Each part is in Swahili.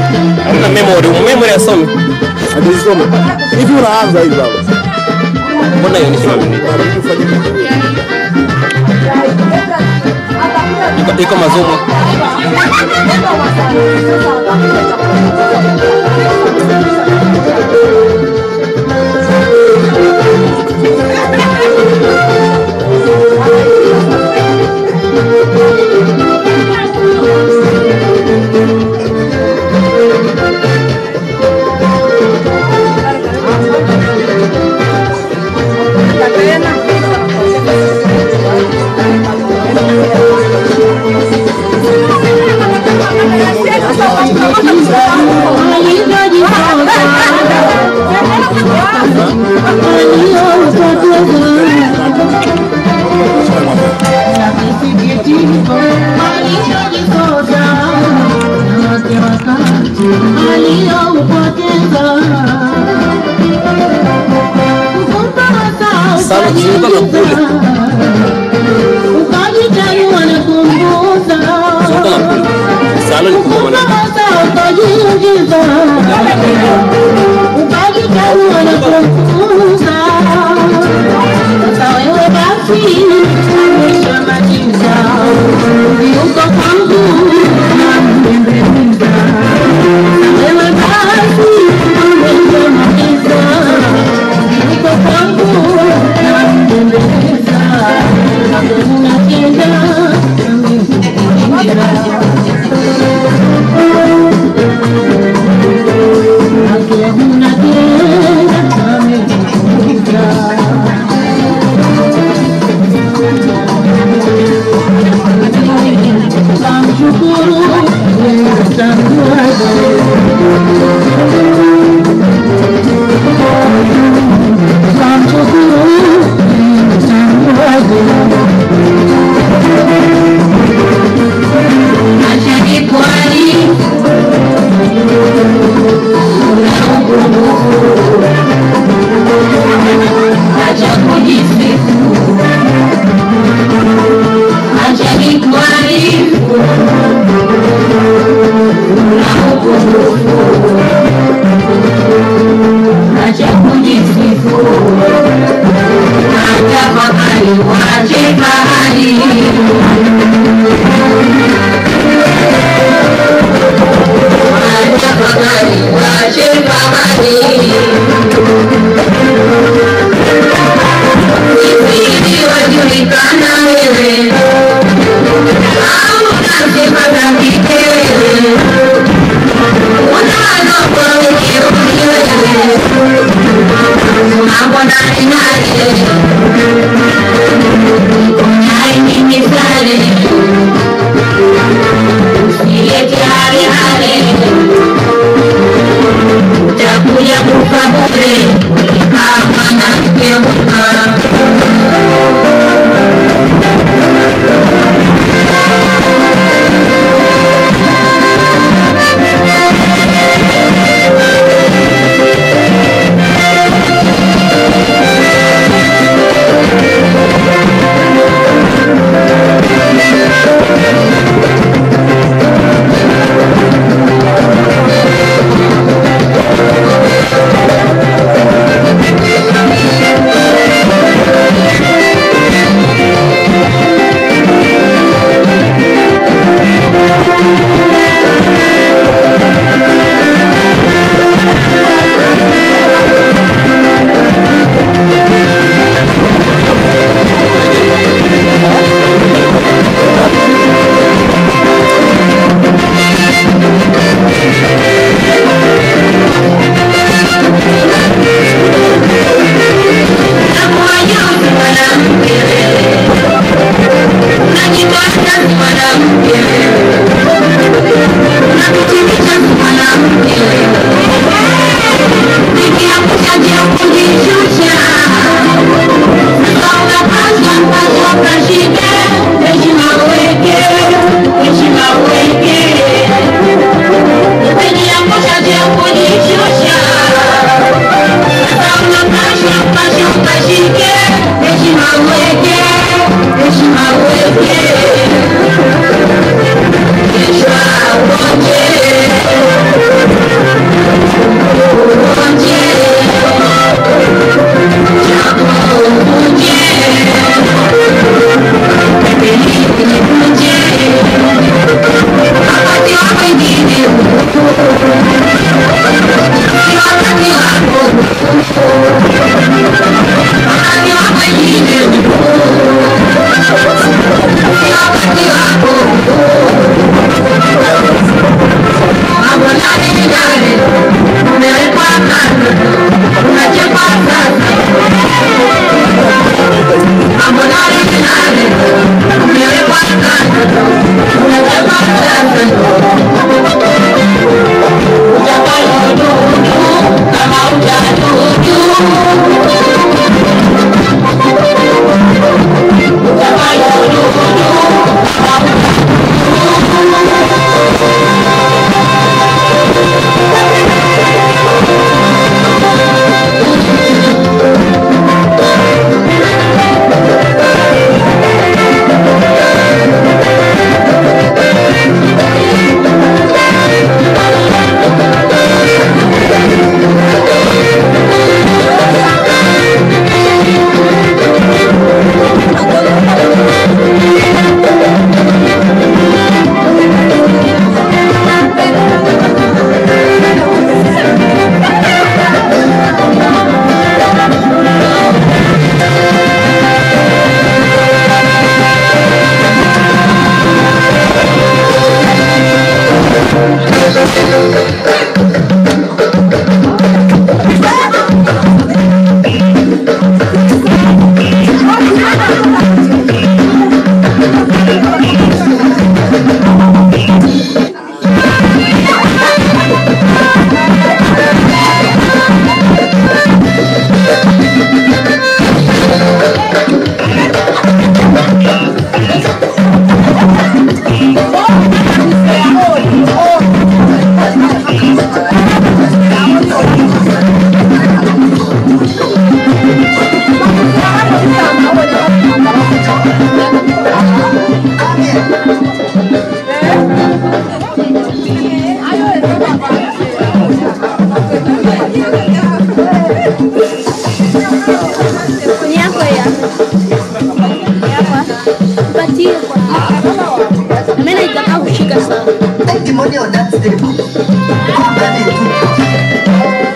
Hamna memory, memory asome. Hajisoma. Hivi unaanza hivi baba. Mbona hiyo ni kama mimi? Iko- Iko mazumu. Sana kuzunguka na kule. Ukajitahidi na kumbuza Zunguka na kule. Salo ni kubwa maneno. Thank Demonio dance de Condamné tout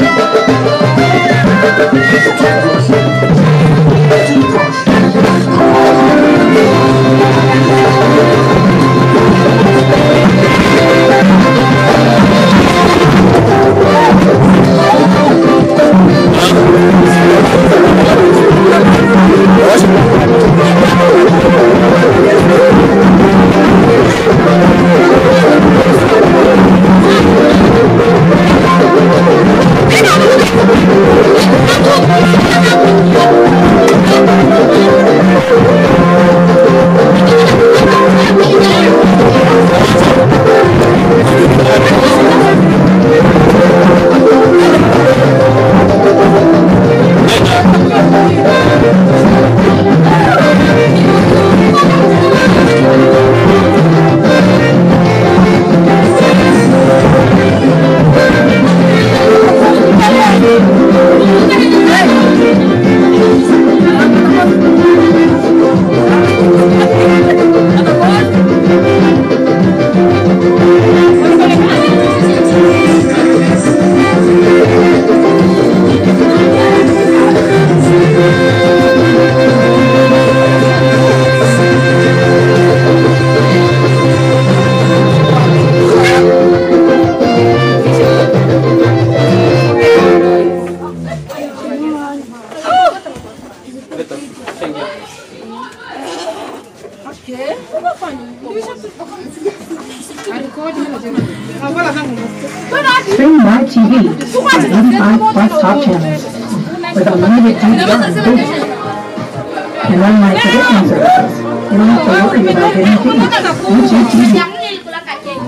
Stream live TV on 85 plus top channels with unlimited DVR and boost. And unlike traditional services, you don't have to worry about getting fees. YouTube TV.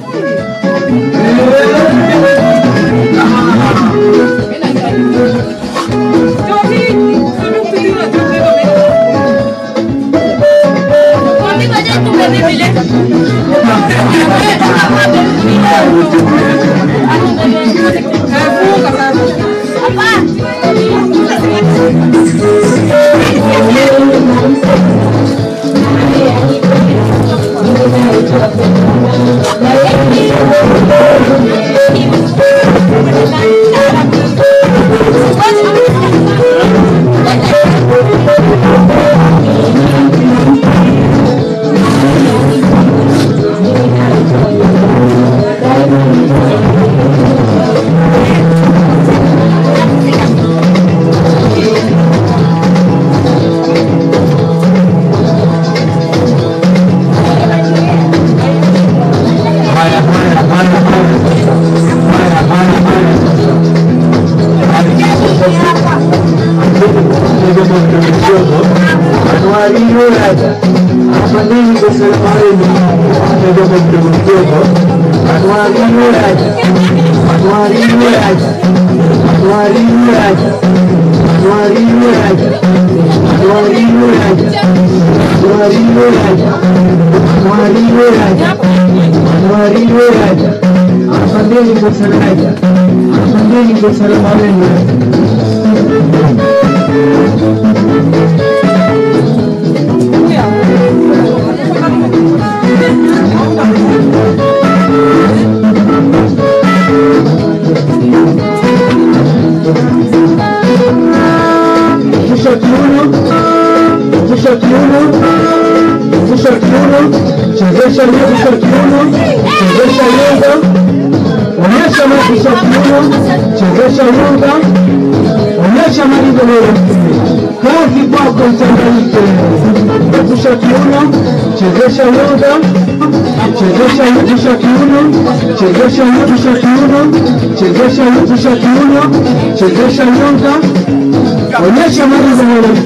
Shusha kiuno, shusha kiuno, shusha kiuno, chezesha shusha kiuno, chezesha yoga, onyesha shusha kiuno, chezesha yoga, onyesha marigo leo. Kazi kwako mchanganyike. Shusha kiuno, chezesha yoga, chezesha shusha kiuno, chezesha shusha kiuno, chezesha shusha kiuno, chezesha yoga, onyesha marigo leo.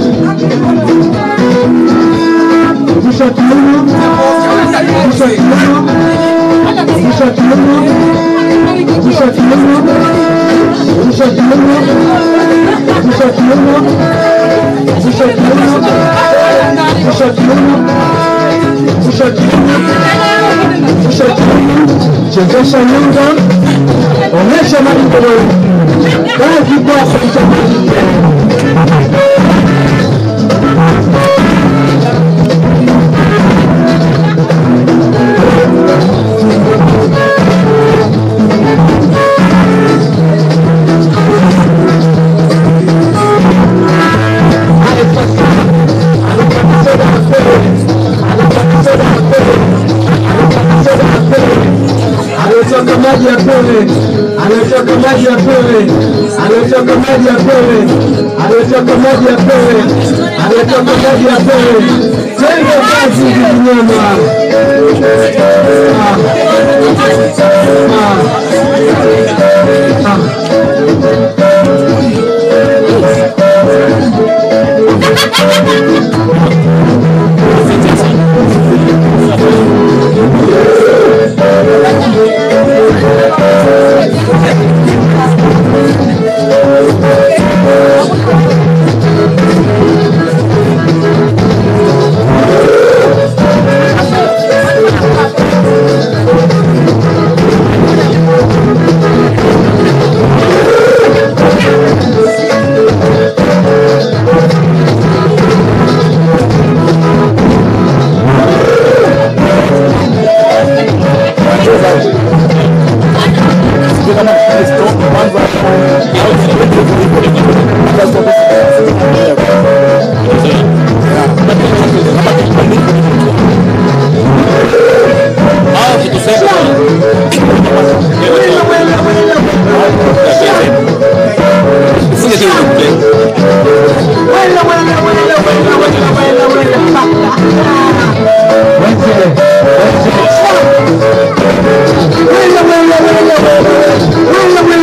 Shusha kiuno, shusha kiuno, shusha kiuno, shusha kiuno, shusha kiuno, shusha kiuno, shusha kiuno, shusha kiuno, shusha kiuno, shusha kiuno, chezesha nyonga, onyesha marigo leo. Kazi kwako mchanganyike. Anatoka maji ya pewe, anatoka maji ya pewe, anatoka maji ya pewe, anatoka maji ya pewe, anatoka maji ya pewe. Twende kazi kinyama. Ah. Ah. Ah. Wait, wait, wait, wait, wait, wait, wait, wait, wait, wait, wait,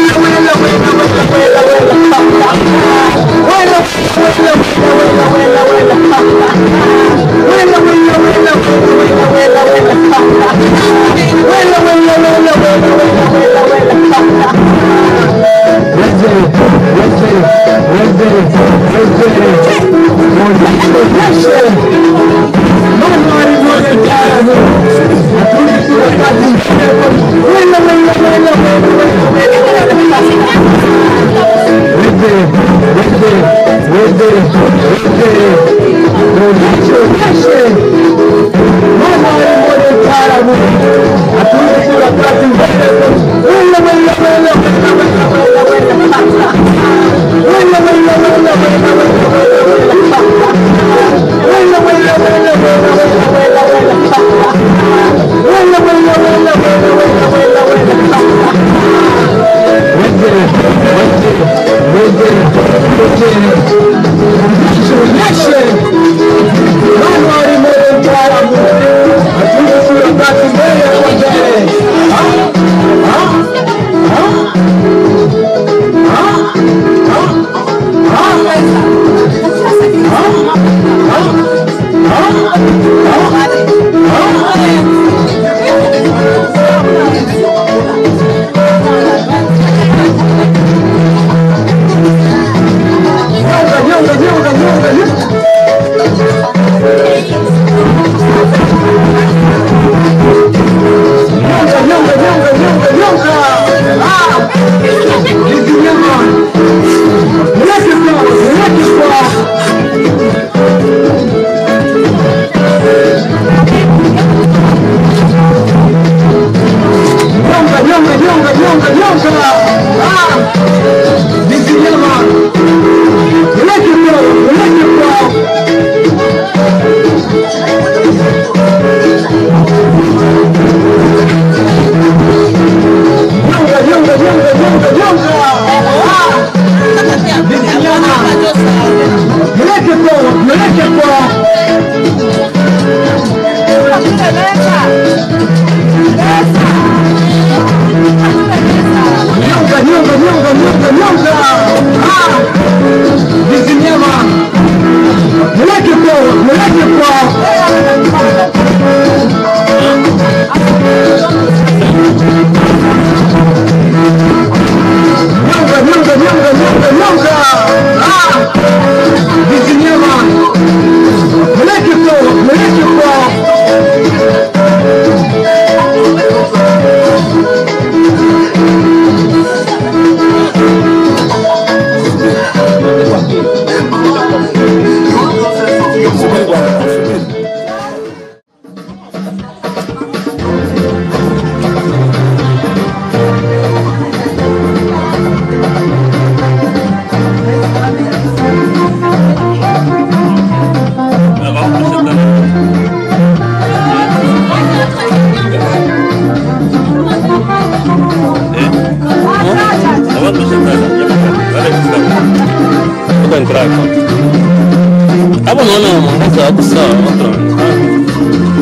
Exato, só, pronto.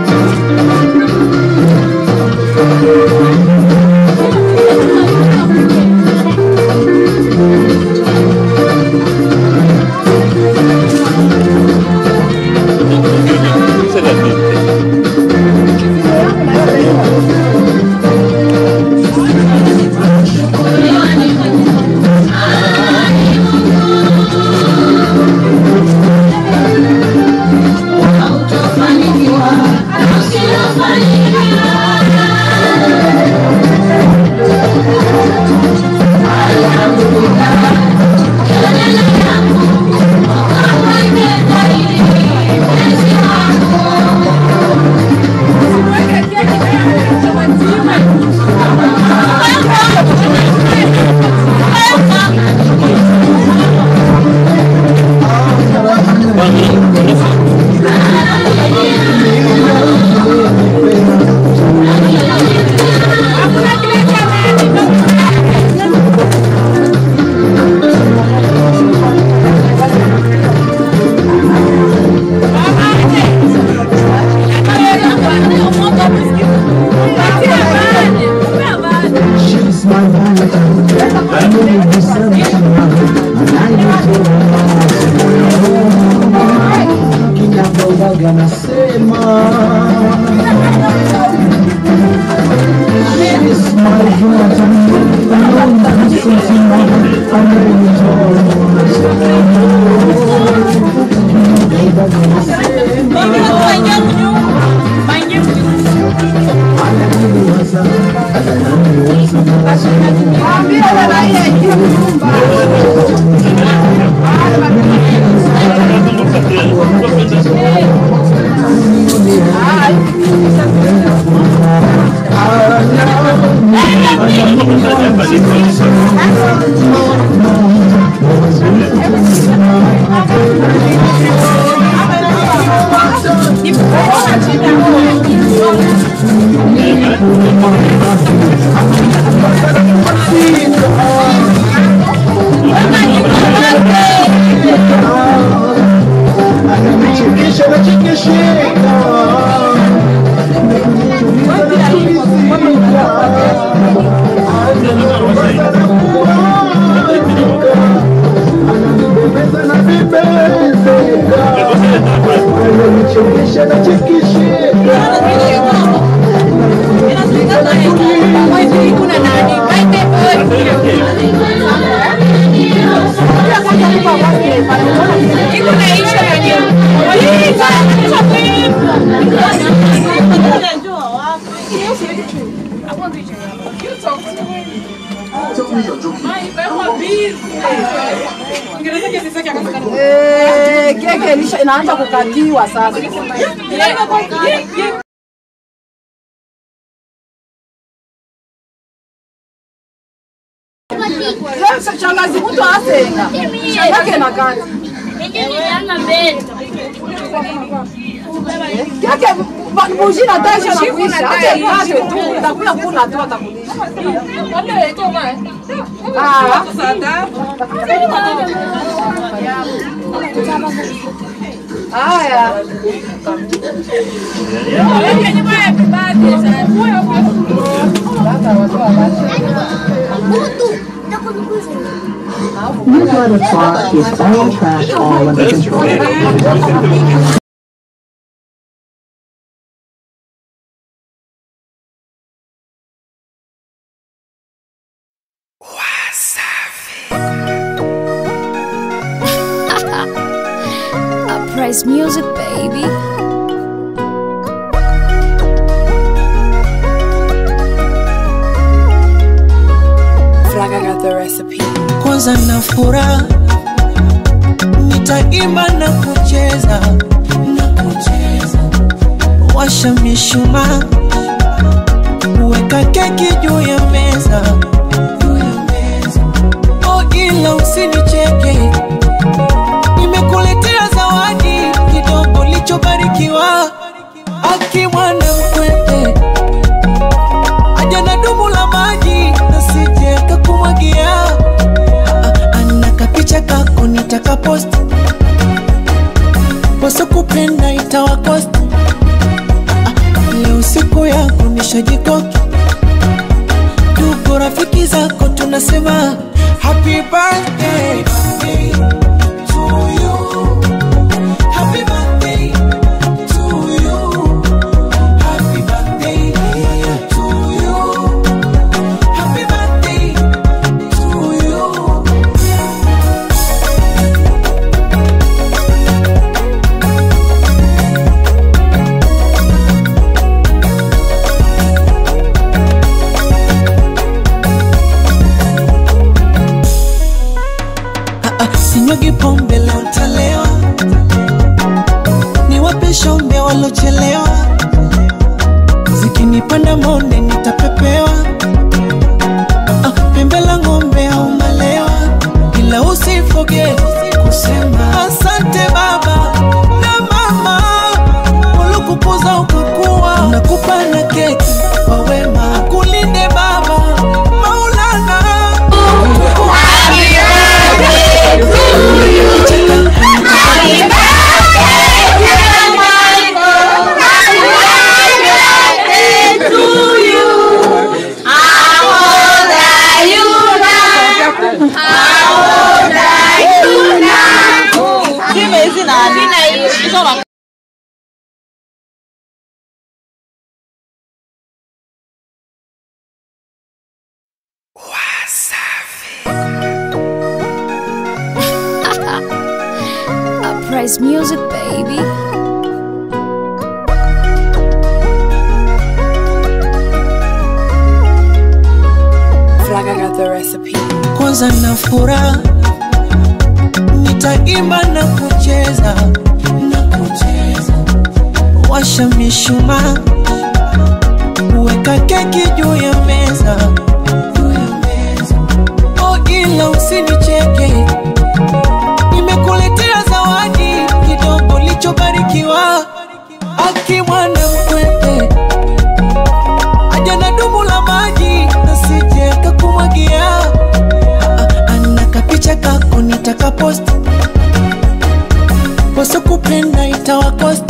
Seria dito. She's my Valentine. I know you be something, and I need to know. Kinabogaga nasema. She's my Valentine. I know you be something, I know you Kinabogaga nasema. Ananiwaza, ananiwaza, ananichekesha nachekesheka. Ananibembeza na vibezeka. Ananichekesha nachekesheka. Eh, keke ilisha- inaanza kukatiwa sasa. Leo shangazi mtu asenga. Shangake na kati. Keke ba- buji na taisha na kuisha. Acha ikate tu, utakula kuna tu atakulisha. Ah. Haya. You got a thought is all trash all under control. Uprise music, baby. Fraga got the recipe. kwanza na furaha nitaimba na kucheza na kucheza washa mishumaa weka keki juu ya meza juu ya meza oh ila usinicheke nimekuletea zawadi kidogo lichobarikiwa aki mwana mkwete aja na dumu la maji nasije kakumwagia Ah, ah, ana kapicha kako nitaka post poso nitawakosti leo siku yako nishajikoki tuko rafiki zako tunasema happy birthday to you. Happy birthday to you. Happy birthday to you. Happy birthday to you. sinyugi pombe leo ntalewa, niwape shombe walochelewa, zikinipanda monde nitapepewa, ah, pembe la ng'ombe au malewa, ila usifoge kusema asante baba na mama waliokukuza ukakuwa, nakupa na keki kwa wema, kulinde baba Maulana Uprise music, baby. Flag, I got the recipe. kwanza na furaha nitaimba na kucheza na kucheza washa mishumaa weka keki juu ya meza juu ya meza. oh ila usinicheke nimekuletea zawadi kidogo lichobarikiwa akimwana mkwete aja na dumu la maji nasije kakumwagia ana kapicha kako nitakaposti wasokupenda itawakosti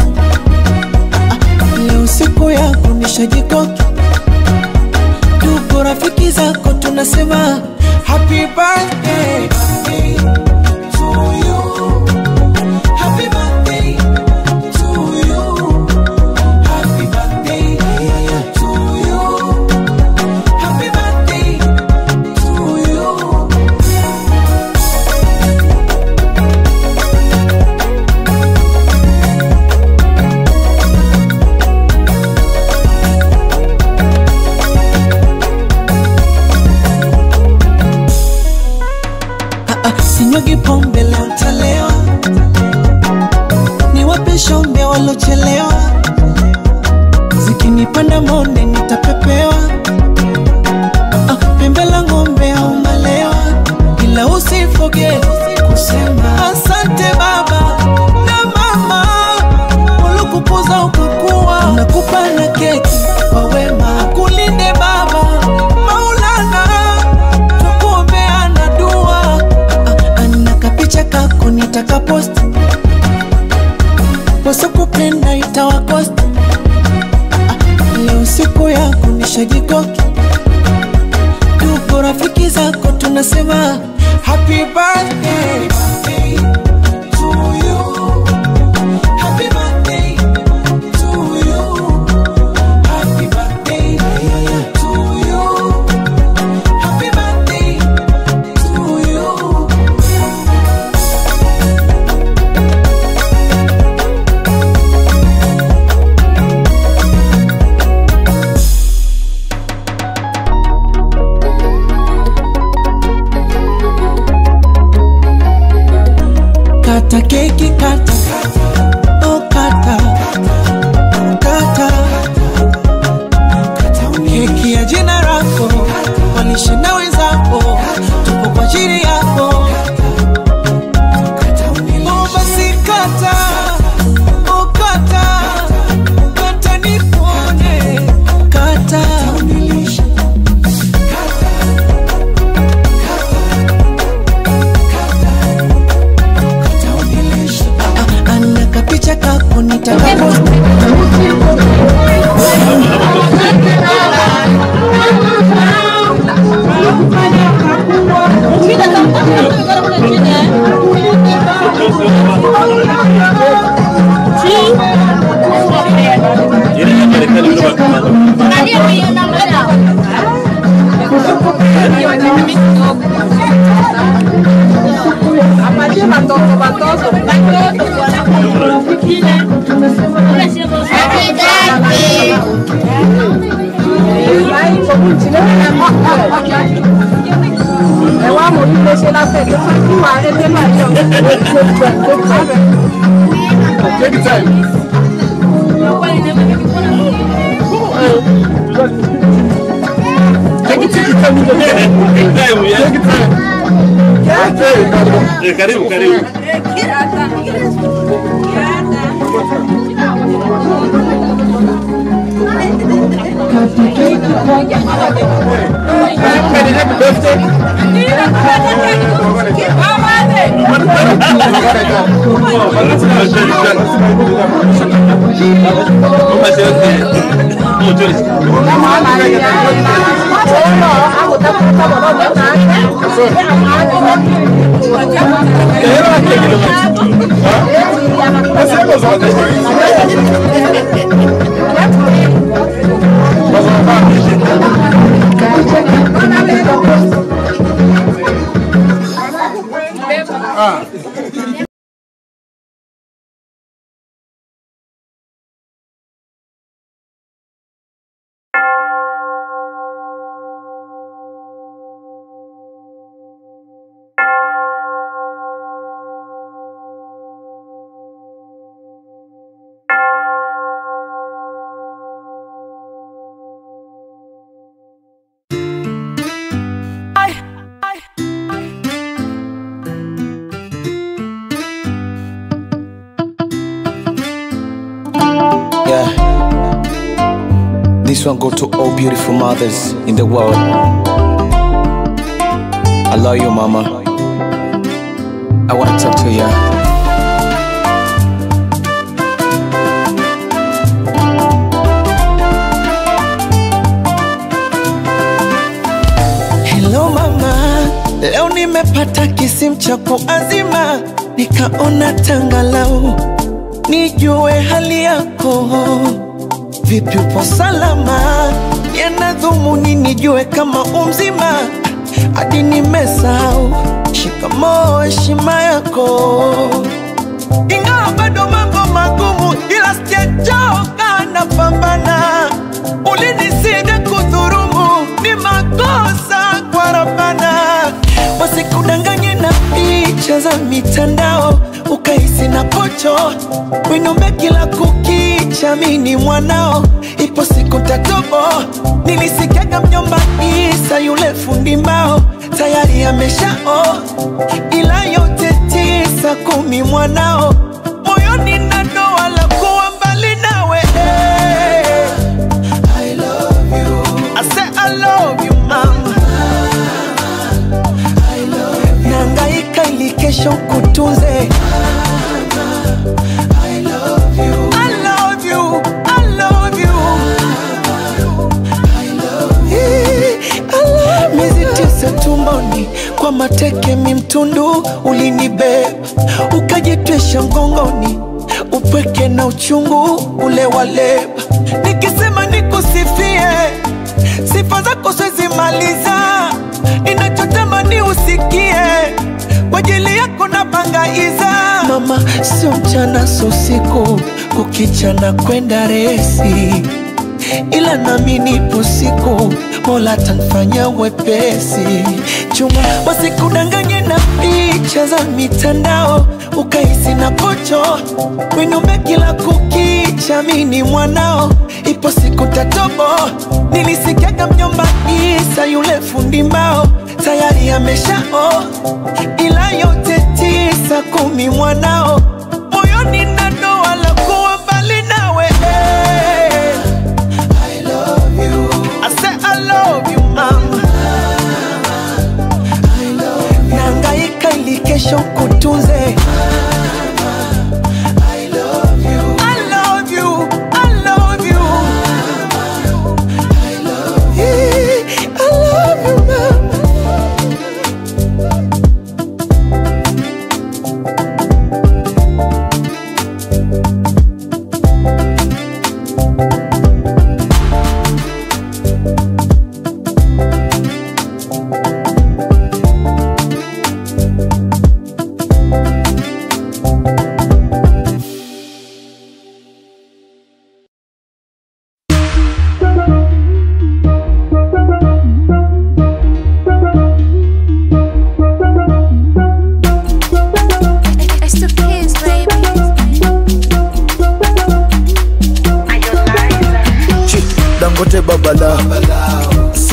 leo siku yako nishajikoki tuko rafiki zako tunasema happy birthday to you. Happy birthday to you. Happy birthday to you. Happy birthday to you. Ah, ah, sinyugi pombe leo ntalewa, niwape shombe walochelewa, zikinipanda monde nitapepewa, ah, pembe la ng'ombe au malewa, ila usifoge kusema asante baba na mama waliokukuza ukakuwa, nakupa na keki kwa wema, kulinde baba Maulana tukuombeana dua Ah, ana kapicha kako nitakaposti wasokupenda itawakosti Ah, leo siku yako nishajikoki tuko rafiki zako tunasema happy birthday to you. Happy birthday to you. Happy birthday to you. Happy birthday to you. Apatie watoto watoto. Ẹ wá mo ní léṣe láfẹ̀ tó fún kí wàá rẹ́ tẹ́ máa yọ. Take your time. Take it, take your time. Take your time. Okay, karibu. Eh, Karibu, karibu. Happy birthday. Vamos fazer o quê? Vamos, Joyce. Yeah. This one go to all beautiful mothers in the world. I love you, mama. I wanna talk to you. Hello mama, leo nimepata kisimu cha kuazima, nikaona tangalau nijue hali yako, vipi upo salama? Yana dhumuni nijue kama umzima, hadi nimesahau shikamoo, heshima yako, ingawa bado mambo magumu, ila sijachoka, napambana. Ulinisida kudhurumu, ni makosa kwa Rabbana, wasikudanganye na picha za mitandao ukahisi na pocho winombe kila kukicha, mini mwanao, ipo siku tatobo. Nilisikiaga mjomba Isa yule fundi mbao tayari ameshao, ila yote tisa kumi mwanao moyoni na doa la kuwa mbali nawe I love you. I say I love you mama nangaika ili kesho kutunze I love you. I love you. I love you. Eh, I love miezi tisa tumboni kwa mateke mimtundu ulinibeba ukajitwisha mgongoni upweke na uchungu ule waleba nikisema nikusifie sifa zako swezimaliza ninachotamani usikie kwa ajili yako na bangaiza mama sio mchana sio usiku kukicha na kwenda resi ila nami nipo siku mola tanfanya wepesi chuma wasikudanganye na picha za mitandao ukahisi na pocho winume kila kukicha mini mwanao ipo siku tatobo nilisikiaga mjomba isa yule fundi mbao tayari ameshao ila yote tisa kumi mwanao moyoni na doa la kuwa mbali nawe I love you. I say I love you, mama. Nangaika ili kesho kutunze. I love you. I love you. I love you. Eh, I love you, mama.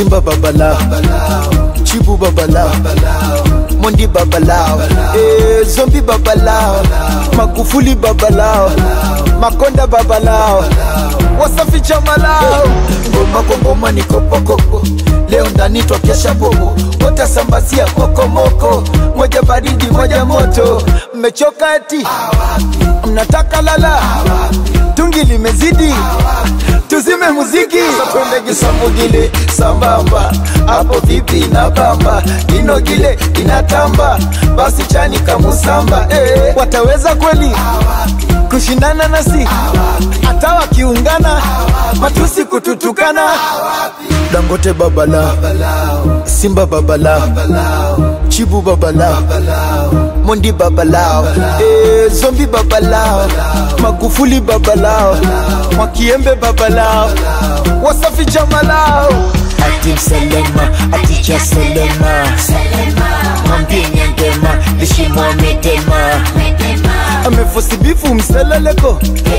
simba babalao chibu babalao mondi babalao eh, zombi babalao magufuli babalao makonda babalao wasafi chamalao ngoma kwa ngoma ni kopokoko leo ndani twakesha bobo watasambazia kokomoko moja baridi moja moto mmechoka eti mnataka lala tungi limezidi tuzime muziki twende kisamugile sambamba hapo vipi na bamba inogile inatamba basi chani kamusamba eh, wataweza kweli kushindana nasi hata wakiungana matusi kututukana dangote babalao simba babalao chibu babalao mondi babalao eh, zombi babalao magufuli babalao mwakiembe babalao wasafi jamalao atim selema aticha selema mwambie nyangema lishimwa medema amefosibifu mseleleko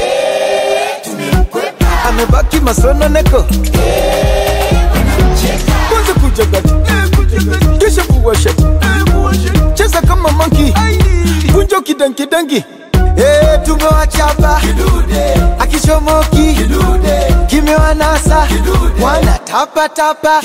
amebaki masononeko kwanza kujagati kisha kuwashati cheza kama manki kunjo kidankidangi Eh, tumewachapa akichomoki kimewanasa mwana tapatapa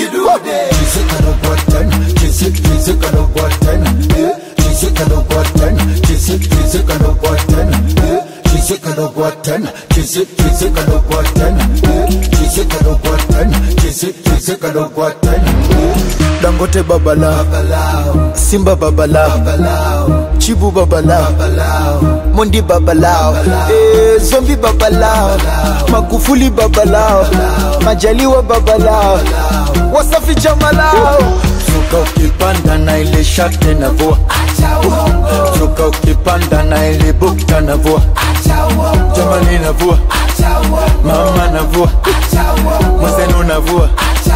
dangote babalao simba babalao chibu babalao mondi babalao eh, zombi babalao magufuli babalao majaliwa babalao wasafi jamalao suka ukipanda na ile shate na vua suka ukipanda na ile bukta na vua jamani na vua mama na vua mwenzenu na vua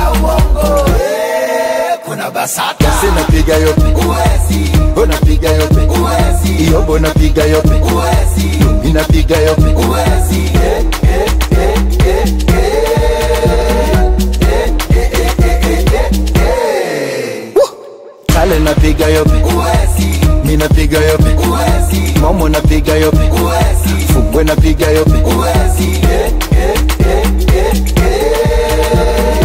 kuna basata basi napiga yope uwezi unapiga yope uwezi iyobo napiga yope uwezi inapiga yope uwezi eh, eh, eh, eh, eh. Woo! kale napiga yope uwezi minapiga yope uwezi momo napiga yope uwezi fungwe napiga yope uwezi eh, eh, eh, eh, eh.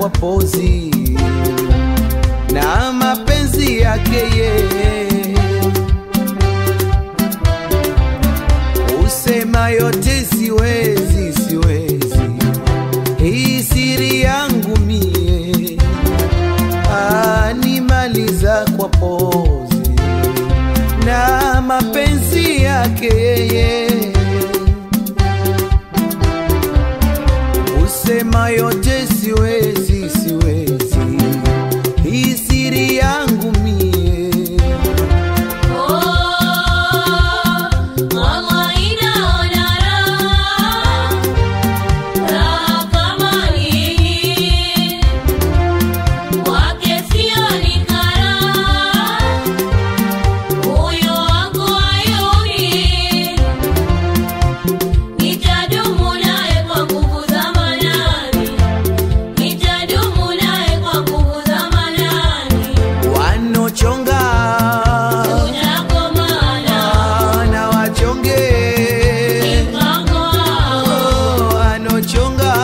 kwa pozi na mapenzi yake yeye usema yote siwezi siwezi hii siri yangu mie animaliza kwa pozi na mapenzi yake yeye usema yote siwezi siwezi hii siri yangu mie Nitadumu naye kwa nguvu za manani, nitadumu naye kwa nguvu za manani. wanochonga na wachonge Oh, wanochonga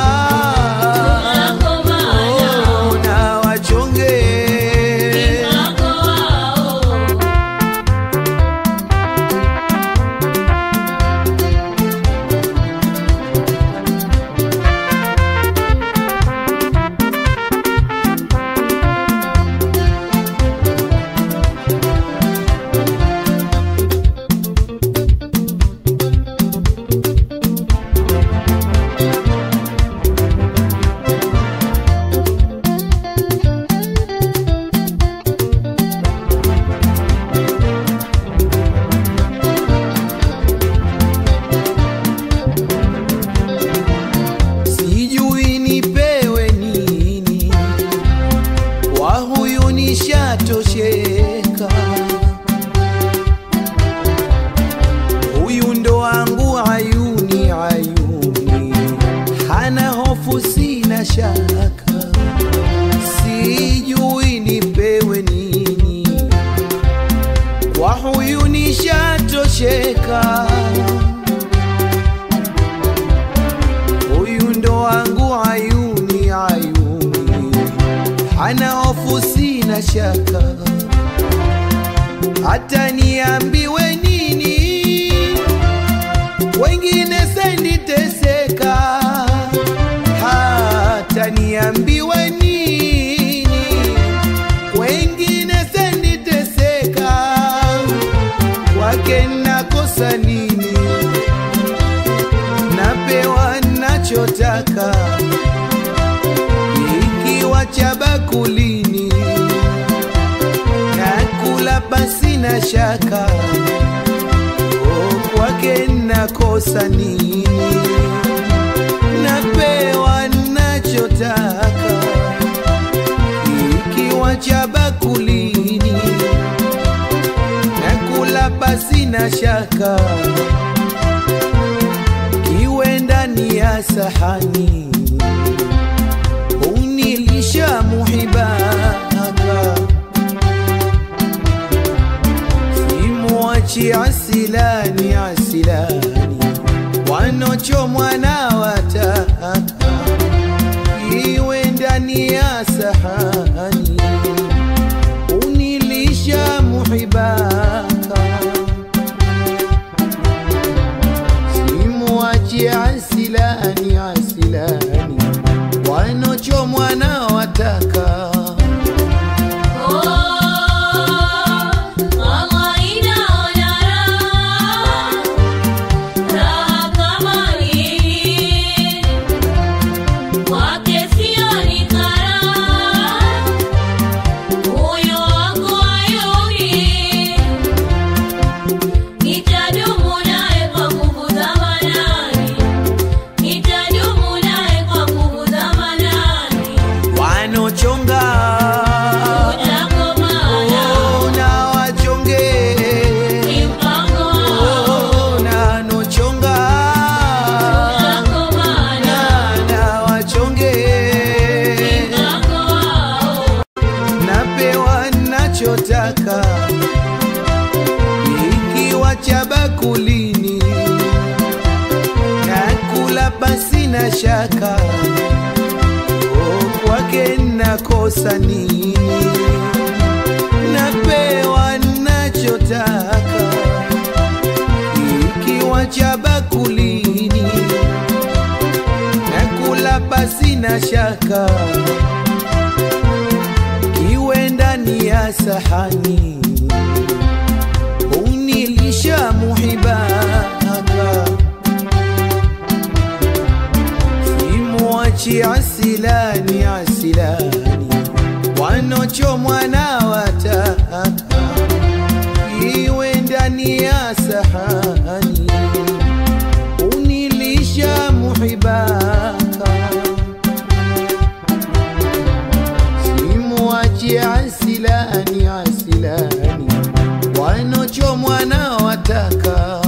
Oh, na wachonge sijui nipewe nini kwa huyu nishatosheka huyu ndo wangu ayuni ayuni hana hofu sina shaka sijui nipewe nini kwa huyu nishatosheka huyu ndo wangu ayuni ayuni hana hofu sina shaka hata niambiwe nini wengine senditeseka hata niambiwe nini wengine senditeseka kwake nakosa nini napewa nachotaka ikiwa cha bakulini nakula basi na shaka O, kwake nakosa nini napewa nachotaka ikiwa cha bakulini nakula basi na shaka kiwe ndani ya sahani unilisha muhibaka simwachi asilani asilani wanochomwa na wataka kiwe ndani ya sahani unilisha muhibaka simwachi asilani asilani wanochomwa na wataka Nitadumu naye kwa nguvu za manani, nitadumu naye kwa nguvu za manani. wanochonga Oh, na wachonge Oh, na nochonga Na- na wachonge napewa nachotaka ikiwa cha bakulini nakula basi na shaka Oh, kwake nakosa nini? Napewa nachotaka, ikiwa cha bakulini, nakula pasi na shaka, kiwe ndani ya sahani, unilisha muhibaka simwachi asilani asilani wanochomwa na wataka iwe ndani ya sahani unilisha muhibaka simwachi asilani asilani wanochomwa na wataka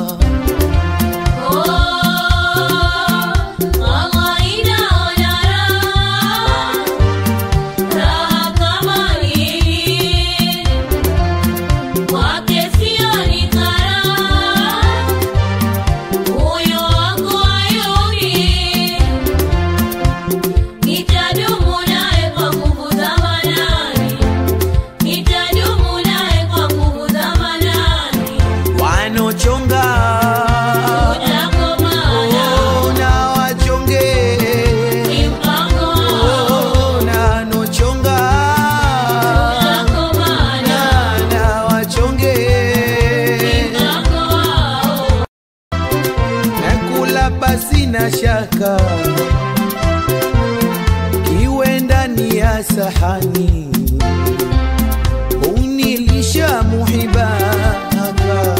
wanochonga Oh, na wachonge Oh, na nochonga Na- na wachonge nakula pasi na shaka kiwe ndani ya sahani unilisha muhibaka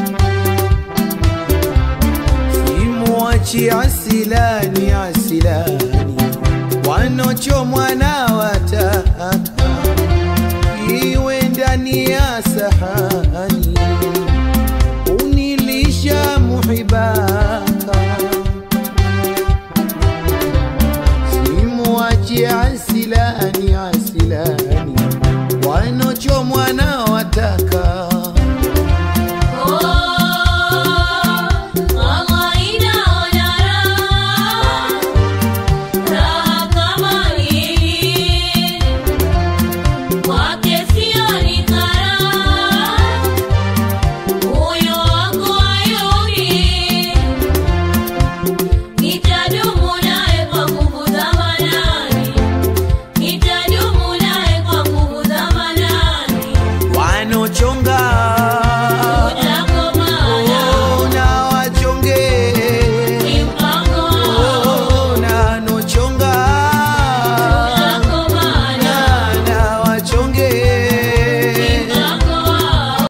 simwachi asilani asilani wanochomwa na wataka iwe ndani ya sahani